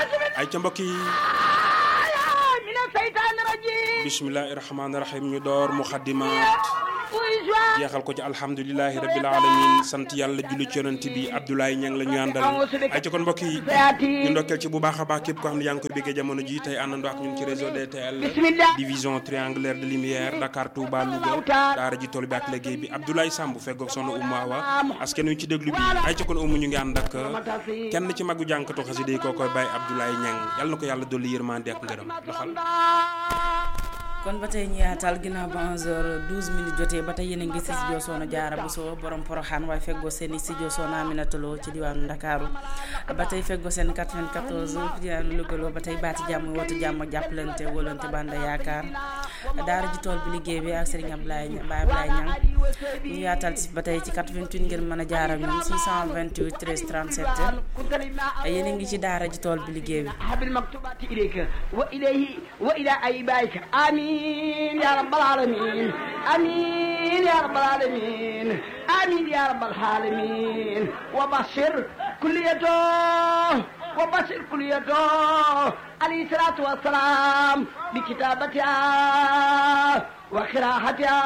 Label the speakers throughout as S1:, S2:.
S1: ay ca mbokk yi
S2: min seytaan rajim
S1: bismillahi rahmaani rahim ñu door muxaddimaat jeexal ko ci alhamdulilahi rabbil alamin sant yàlla julli ci yonent bi Abdoulaye Niang la ñu àndal ay ca kon mbokk yi ñu ndokkeel ci bu baax a baax képp ko xam ne yaa ngi koy béggee jamono ji tey àndandoo ak ñun ci réseau DTL division triangulaire de lumière Dakar Touba Louga daara ji tool bi ak liggéey bi Abdoulaye Samb feggoog soxna Oumou Awa askan wi ci déglu bi ay ca kon Oumou ñu ngi ànd ak kenn ci magu jànkatu xasida yi koo koy bàyyi Abdoulaye Niang yàlla na ko yàlla dolli yërmande ak ngërëm doxal
S3: kon ba tey ñu yaatal ginnaaw ba 11h12 minutes jotee ba tey yéen a ngi si studio Soxna Jaara Buso borom poroxaan waaye feggoo seen i studio Soxna Aminata Lo ci diwaanu Ndakaaru ba tey feggoo seen 94 fi diwaanu Louga ba tey baati jàmm woote jàmm ak jàppalante wóolante banda yaakaar daara ji tool bi liggéey bi ak Serigne Ablaye Baye Ablaye Niang ñu yaatal ci ba tey ci 88 ngeen mën a jaar ak ñun 628 13 37 yéen a ngi ci daara ji tool bi liggéey bi
S2: habil maktubati ilayka wa ilayhi wa ila ayibayka amin آمين يا رب العالمين آمين يا رب العالمين آمين يا رب العالمين وبشر كليته وبشر كليته عليه الصلاة والسلام بكتابتها وقراءتها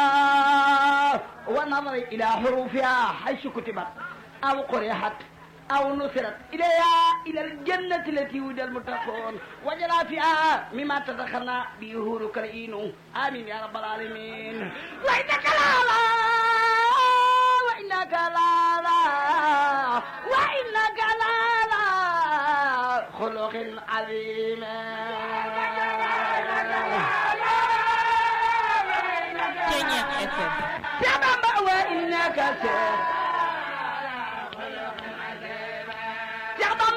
S2: والنظر إلى حروفها حيث كتبت أو قرئت أو نصرت إليها إلى الجنة التي وجد المتقون وجل فيها مما تدخلنا به هور كرئين آمين يا رب العالمين وإنك لا لا وإنك لا لا وإنك لا لا خلق عظيم يا بابا وإنك سير